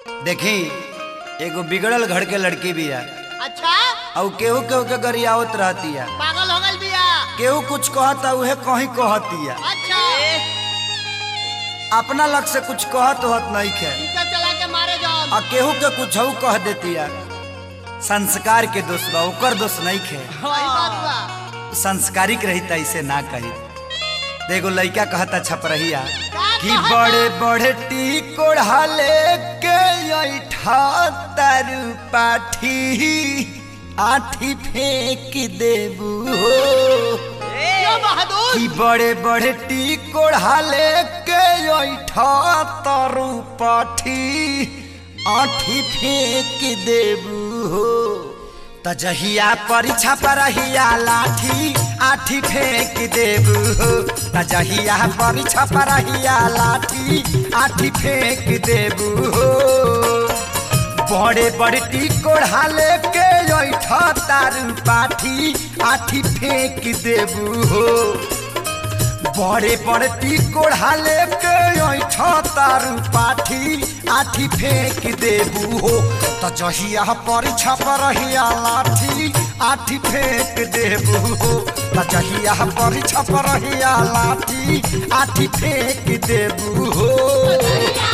देखी एगो बिगड़ल घर के लड़की बिया अच्छा और केहू केहू के गरियावत रहतिया पागल हो गल बिया केहू कुछ कहता उहे कहीं कहतिया अच्छा अपना लग से कुछ कहत होत नहीं खे टीका चला के मारे जाओ और केहू के कुछ कह देतिया संस्कार के दोष बा ओकर दोष नहीं खे सही बात बा संस्कारिक रही त ऐसे ना कही देखो लड़का कहता छपरहिया का कि कहता? बड़े बड़े टी कोढ़ा लेके ऐठा तरु पाठी आठी फेंक देबू हो यो बहादुर कि बड़े बड़े टी कोढ़ा लेके ऐठा तरु पाठी आठी फेंक देबू हो त जहिया परीक्षा परहिया लाठी आठी फेंक देबू हो त जहिया परीक्षा परहिया लाठी आठी फेंक देबू हो बड़े बड़े टी कोढ़ा लेके ऐठा तारू पाठी आठी फेंक देबू हो बड़े बड़े टी कोढ़ा लेके ऐठा तारू पाठी आठी फेंक देबू हो त जहिया परीक्षा परहिया लाठी आठी फेंक देबू हो त जहिया परीक्षा परहिया लाठी आठी फेंक देबू हो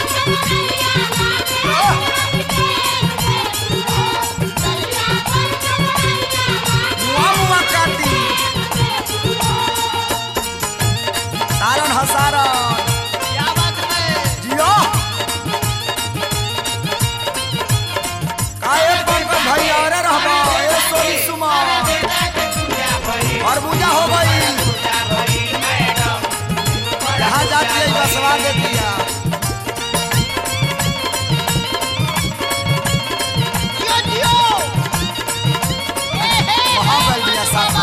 मुआ मुआ काटी सारण हसारण क्या बात है जियो काहे पंकज भाई अरे रहबा ए सोनी सुमा खरबूजा हो गई जहाँ जाती है बसवा देती है जियो जियो ए हे वहाँ गल दिया साफा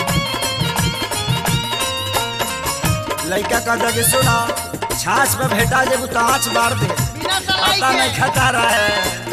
लड़का कहता कि सुना छाछ पे भेटा जेबू तो आँच मार दे बिना सलाई पता नहीं के खता रहा है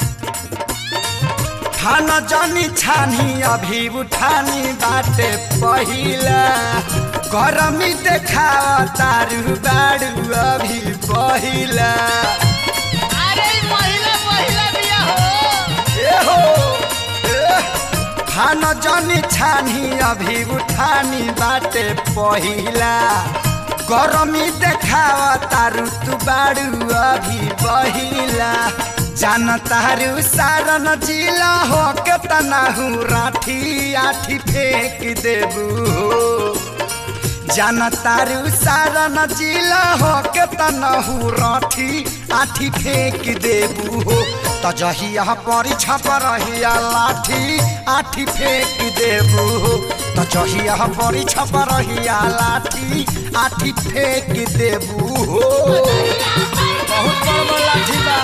खाना जानी छानी अभी उठानी बाटे पहिला गरमी देखा तारू बाड़ू अभी पहिला अरे ई महिला महिला बिया हो ए हो ए, खाना जानी छानी अभी उठानी बाटे पहिला गरमी देखावा तारू तू बाड़ू अभी पहिला जान तारू सारन जिला हो के तनाहू राठी आठी फेंक देबू हो जान तारू सारन जिला हो के तनहू राठी आठी फेंक देबू हो त जहिया परीक्षा परहिया लाठी आठी फेंक देबू हो त जहिया परीक्षा परहिया लाठी आठी फेंक देबू हो बहुत बड़ बड़ लाठी बा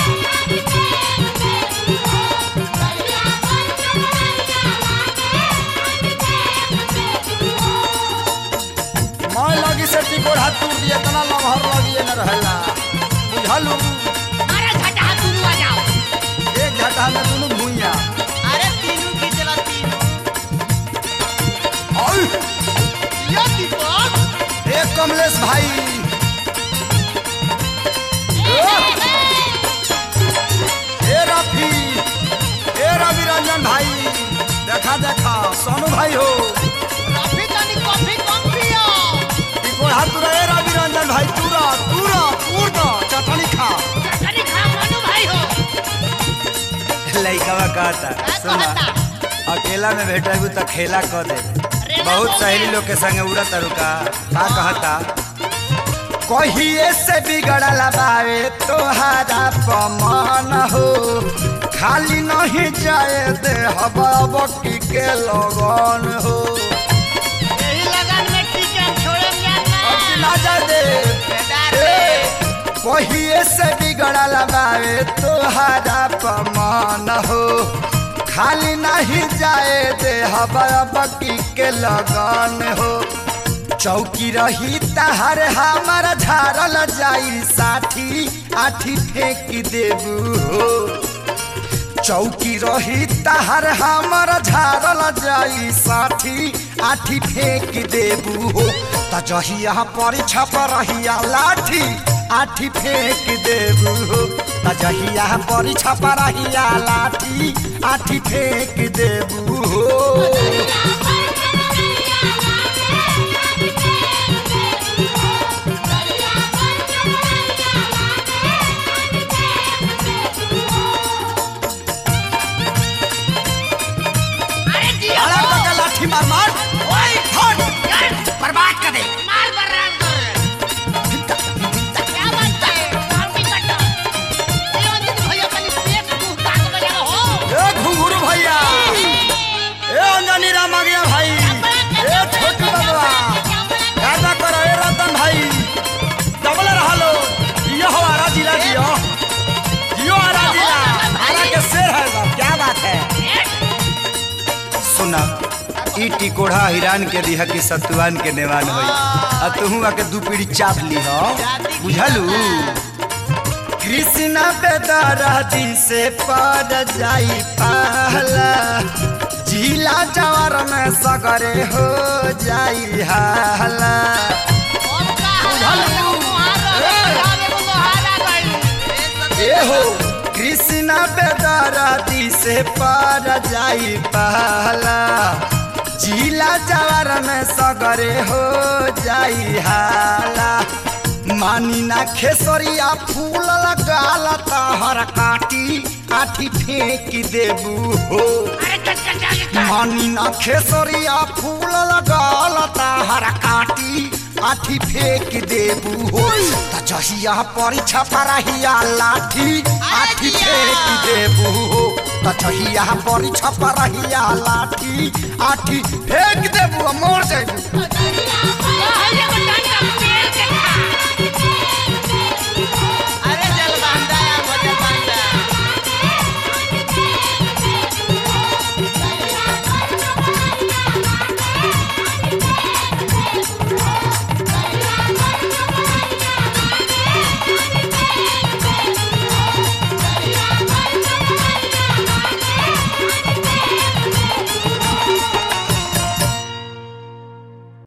मैं लगी से टिकोड़ हाथ टूट दिए तना लमहर लगिए न रहेला बुझलू अरे झटा दुनू आ जाओ एक घाटा में दोनों भूइया अरे तीनों की चला तीनों और यो दीपक एक कमलेश भाई ए रफी ए रवि रंजन भाई देखा देखा सोनू भाई हो रफी तनी कॉफी कम पियो टिकोड़ हाथ तुरा ए रवि रंजन भाई तुरा तुरा तूर दो चटनी खा चटनी खा मनु भाई हो लइकवा कहता का सुना कहता अकेला में भेटेबू तो खेला क दे रेला बहुत बोल सहेली दे। लोग के संगे उड़त रुका का कहता कहिए से बिगड़ल बावे तोहारा पमान हो खाली नहीं जाए दे हबाबकी के लगन हो यही लगन में टीके छोड़े अब जाना ना जा दे बेदार ए, कहिए से बिगड़ल बावे तोहारा पमान हो खाली नहीं जाए दे हबाबकी के लगन हो चौकी रही तहर हमार झारल जाई साठी आठी फेंक देबू हो चौकी रही तहर हमर झारल जाई साठी आठी फेंक देबू हो त जहिया परीक्षा पर रहिया लाठी आठी फेंक देबू हो त तजहिया बड़ी छपरहिया लाठी आठी फेंक देबू हो अरे जिया अरे हो। बका लाठी मार मार ओए, हट यार, बर्बाद कर दे मार बर्राम कर। क्या बात है? हम भी कट्टा। ये अंजनी भैया कनी पेट मुंह ताक बजा हो। ए घुंघरू भैया ए अंजनी राम आ गया भाई ए छोटू बाबा गाना करो ए रतन भाई डबल रहा लो जियो हो आरा जिला जियो जियो आरा जिला आरा के शेर है बाप क्या बात है सुना ई टिकोड़ा हिरान के दिहा की सतुआन के नेवान होई आ तुहू आके दू पीढ़ी चाप ली हो बुझलू कृष्ण बेदरादी से पर जाई पहला जिला जवार में सगरे हो जाई हाला अब का हाल है? मुहारा, मुहारा, मुहारा गई। ए हो कृष्ण बेदरादी से पर जाई पहला जिला जवार में सगरे हो जाई हाला मानी ना खेसरिया फूल लगाल तहर काटी आठी फेंक देबू हो अरे कचकचा के का- मानी ना खेसरिया फूल लगाल तहर काटी आठी फेंक देबू हो त जहिया परीक्षा परहिया लाठी आठी फेंक देबू हो त जहिया परीक्षा परहिया लाठी आठी फेंक देबू मोर जाइबू